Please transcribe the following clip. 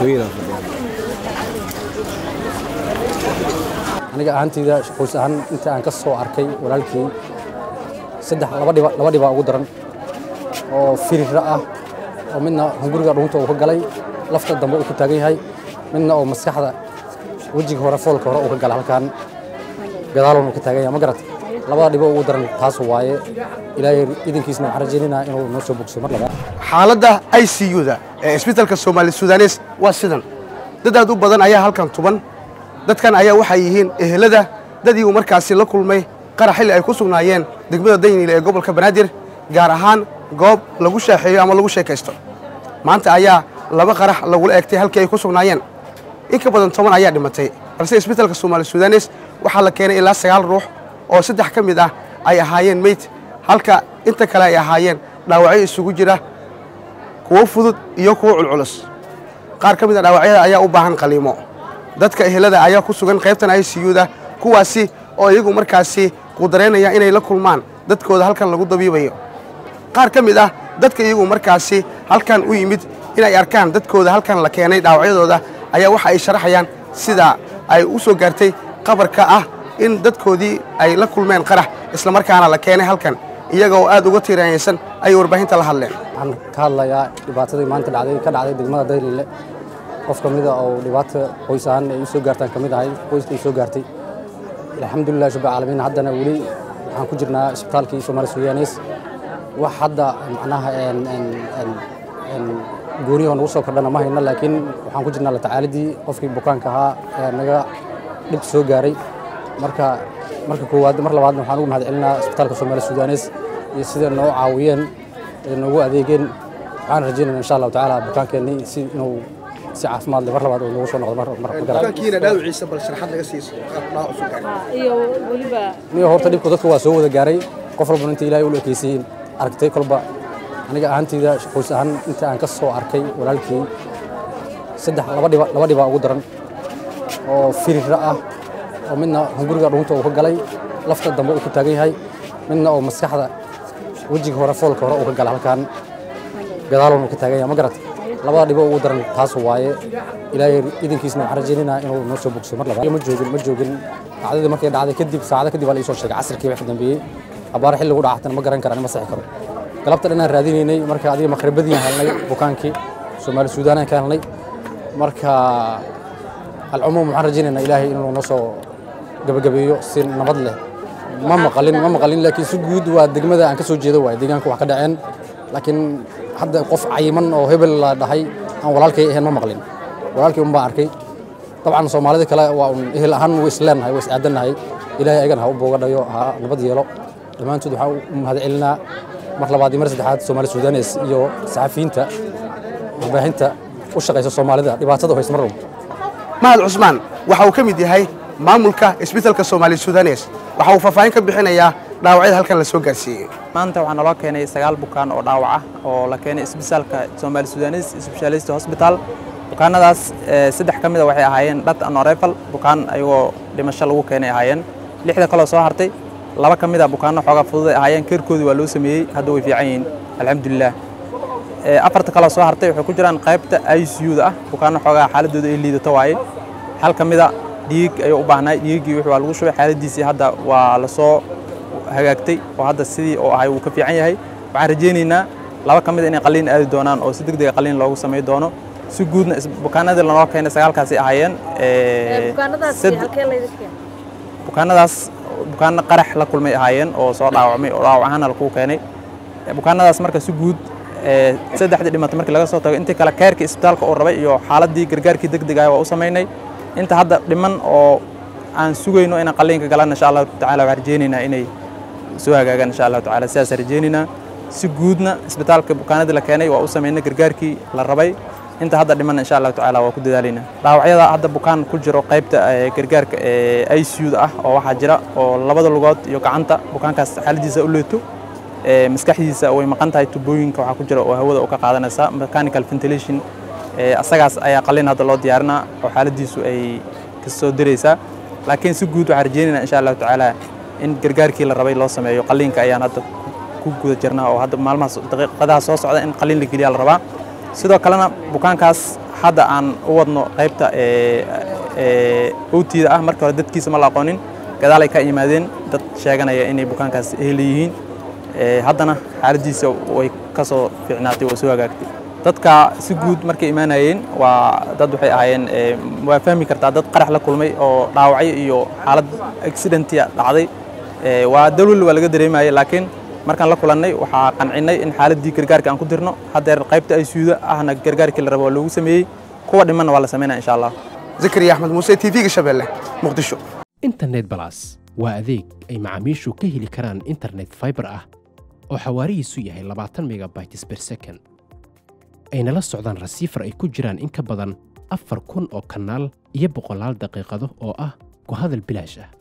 madaxweynaha fadhiya aniga ahaantayda qoys ahaan inta aan ka soo arkay walaalkii saddex laba dhiba laba dhibaa ugu daran oo firira ah oo midna hunguriga dhuunta uu ka galay lafta dambe uu ku taagan yahay midna oo maskaxda wejiga hore foolka hore uu ka gala halkan gadaalon uu ka taagan yahay ma garat labada dhibo ugu daran taas waaye ilaahay idinkiisna waxaan rajaynaynaa inuu noo soo bogso mar labaad xaaladda i c u-da ee isbitaalka soomaali sudanes waa sidan dad aad u badan ayaa halkan tuban dadkan ayaa waxay yihiin ehelada dadii uu markaasi la kulmay qarax xilli ay ku sugnaayeen degmada dayniile ee gobolka banaadir gaar ahaan goob lagu shaaxeeyo ama lagu sheekaysto maanta ayaa laba qarax lagula eegtay halkii ay ku sugnaayeen in ka badan toban ayaa dhimatay balse isbitaalka soomaali sudanes waxaa la keenay ilaa sagaal ruux oo saddex ka mid ah ay ahaayeen meyd halka inta kale ay ahaayeen dhaawacyo isugu jira kuwo fudud iyo kuwo culculus qaar ka mid a dhaawacyada ayaa u baahan qaliimo dadka ehelada ayaa ku sugan qaybtan i c u-da kuwaasi oo iyagu markaasi qudaraynaya inay la kulmaan dadkooda halkan lagu dabiibayo qaar ka mid ah dadka iyagu markaasi halkan u yimid inay arkaan dadkooda halkan la keenay dhaawacyadooda ayaa waxa ay sharaxayaan sida ay u soo gaartay qabarka ah in dadkoodii ay la kulmeen qarax islamarkaana la keenay halkan iyagoo aad uga tiiraanyaysan ayay warbaahinta la hadleen waxaan ka hadlayaa dhibaatadii maanta dhacday ka dhacday degmada dayliile qof ka mida oo dhibaata qoys ahaan ay u soo gaartaan ka mid ahay qoyska ay soo gaartay alxamdulilah rabbi caalamiin haddana weli waxaan ku jirnaa isbitaalkii soomaali sudanes wax hadda macnaha gooniyaho nagu soo kordhana ma hayno laakiin waxaan ku jirnaa la tacaalidii qofkii bukaanka ahaa ee naga dhib soo gaaray marka marka koowaad mar labaadna waxaan ugu mahad celinaa isbitaalka soomaali sudanes iyo sida noo caawiyeen ee noogu adeegeen waxaan rajaynayna insha allahu tacaala bukaankeennii si inuu si caafimaad leh mar labaad uu noogu soo noqdo mar mar bukaankiina dhaawiciisa bal sharaxad laga siiso dhaawac soo gaaray iyo weliba niyo horta dhibku dadka waa soo wada gaaray qof walbana inta ilaahay u ekeysiin aragtay kolba aniga ahaantayda qoys ahaan inta aan ka soo arkay walaalkii saddex laba dhiba laba dhibaa ugu daran oo firira ah oo midna hunguriga dhuunta uu ka galay lafta dambe uu ku taagan yahay midna oo maskaxda wejiga hore foolka hore uu ka gala halkan gadaalon uu ka taagan yahay ma garat labada dhibo ugu daran taas waaye ilaahay idinkiisna waxaan rajaynaynaa inuu noo soo bogso mar labaad ma joogin ma joogin dhacdadii markay dhacday kadib saacado kadib baa la ii soo sheegay casirkii wax ka dambeeyey abaar xilli lagu dhacatana ma garan karaan ma sixi karo galabta dhanaan raadinaynay marka adiga maqribadiin helnay bukaankii soomaali suudaanaan ka helnay marka alcumuum waxaan rajaynaynaa ilaahay inuu noo soo gabagabeeyo si nabad leh ma maqalin ma maqalin laakiin si guud waa degmada aan ka soo jeedo waay deegaanka wax ka dhaceen laakiin hadda qof cayiman oo hebel la dhahay aan walaalkay ahayn ma maqlin walaalkii un baan arkay dabcan soomaalida kale waa un ehel ahaan way isleenahay way isaadannahay ilaahay ayagana ha u boogadhayo ha nabad yeelo dhammaantood waxaan u mahad celinaa mar labaad iyo mar saddexaad soomaali sudanes iyo saxafiyiinta warbaahinta u shaqaysa soomaalida dhibaatada hays mar walba mahad cusmaan waxa uu ka mid yahay maamulka isbitaalka soomaali sudanes waxa uu faahfaahin ka bixinayaa dhaawacyada halkan la soo gaarsiiyey maanta waxaa naloo keenay sagaal bukaan oo dhaawac ah oo la keenay isbitaalka soomaali sudanes specialist hospital bukaanadaas saddex ka mida waxay ahaayeen dhat anorefal bukaan ayagoo dhimasho lagu keenay ahaayeen lixda kaloo soo hartay laba ka mid a bukaanno xoogaa fududay ahaayeen keerkoodii waa loo sameeyey hadda way fiican yihiin alxamdulilah afarta kaloo soo hartay waxay ku jiraan qaybta i c u da ah bukaanno xoogaa xaaladooda ay liidato waaye hal ka mida dhiig ayuu u baahnay dhiiggii wixii waa lagu shubay xaaladiisii hadda waa la soo hagaagtay oo hadda sidii oo ahay wuu ka fiican yahay waxaan rajaynaynaa laba ka mid inay qalliin aadi doonaan oo si degdega qalliin loogu samay doono si guudna bukaanadii lanoo keenay sagaalkaasi ahaayeen bukaanadaasi halkee layda keenay bukaanadaas bukaano qarax la kulmay ahaayeen oo soo dhaawacmay oo dhaawac ahaana lagu keenay bukaanadaas marka si guud saddexdii dhimata markii laga soo tago intii kale keerkii isbitaalka uu rabay iyo xaaladii gargaarkii degdega waa u samaynay inta hadda dhiman oo aan sugayno inaan qalliinka galaan insha allahu tacaala waxaan rajaynaynaa inay soo hagaagaan insha allahu tacaala sidaasaan rajaynaynaa si guudna isbitaalka bukaanadii la keenay waa u samaynay gargaarkii la rabay inta hadda dhiman insha allahu tacaala waa ku dadaalaynaa dhaawacyada hadda bukaan ku jiro qaybta gargaarka ee i c u da ah oo waxaa jira oo labada lugood iyo gacanta bukaankaas xaaladiisa u leeto maskaxdiisa way maqan tahay tubooyinka waxaa ku jira oo hawada u ka qaadanaysa mechanical ventilation asagaas ayaa qalliin hadda loo diyaarinaa oo xaaladiisu ay kasoo diraysaa laakiin si guud waxaan rajaynaynaa insha allahu tacaala in gargaarkii la rabay loo sameeyo qalliinka ayaan hadda ku guda jirnaa oo hadda maalmahaas daqiiqadaha soo socda in qalliin la geliyaa la rabaa sidoo kalena bukaankaas hadda aan u wadno qaybta owtiida ah marka hore dadkiisa ma la aqoonin gadaalay ka yimaadeen dad sheeganaya inay bukaankaas ehleyihiin haddana xaaladdiisa way ka soo fiicnaatay oo soo hagaagtay dadka si guud markay imaanayeen waa dad waxay ahaayeen waa fahmi kartaa dad qarax la kulmay oo dhaawacyo iyo xaalad accidentia dhacday waa dalwal waa laga dareemayay laakiin markaan la kulannay waxaa qancinnay in xaaladdii gargaarka aan ku dirno haddeer qaybta ay suuda ahna gargaarkii la rabo waa loogu sameeyey kuwa dhimanna waa la samaynaya insha allah zakariya axmed muuse t v-ga shabeelle muqdisho internet balas waa adeeg ay macaamiishu ka heli karaan internet fiber ah oo xawaarihiisu yahay labaatan megabytes per second ayna la socdaan rasiifar ay ku jiraan in ka badan afar kun oo kanaal iyo boqolaal daqiiqado oo ah ku hadal bilaash ah